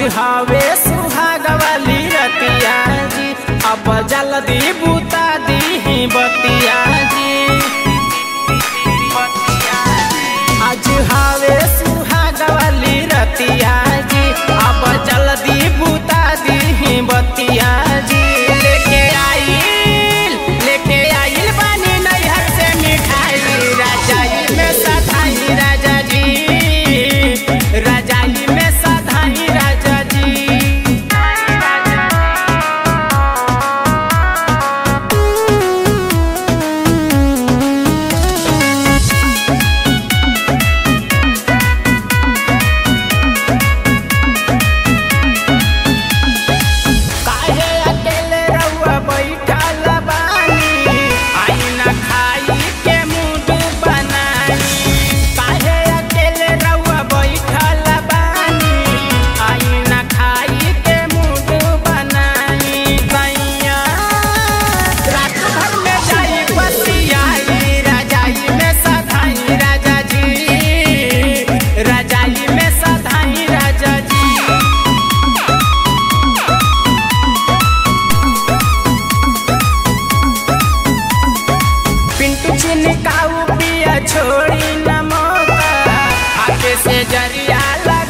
हवे सुहाग वाली रतिया जी अब जल्दी बुता दी बतिया जी आज हवे सुहाग वाली रतिया जी अब जल्दी बुता दी बतिया जी लेके आइल लेके आइल बानी नैहर से मिठाई राजाई में सधाई राजा जी राजाई में सधाई राजा जी काहे अकेले रहुआ बैठल बानी आई ना खाई के मूड बनाई काहे अकेले रहुआ बैठल बानी आई ना खाई के मूड बनाई सैया रात भर में जाई बसियाई राजाई में सधाई राजा जी राजाई में सधाई राजा जी पिंटू चिनकाऊ पिया छोड़ी न मौका आगे से जरिया लगा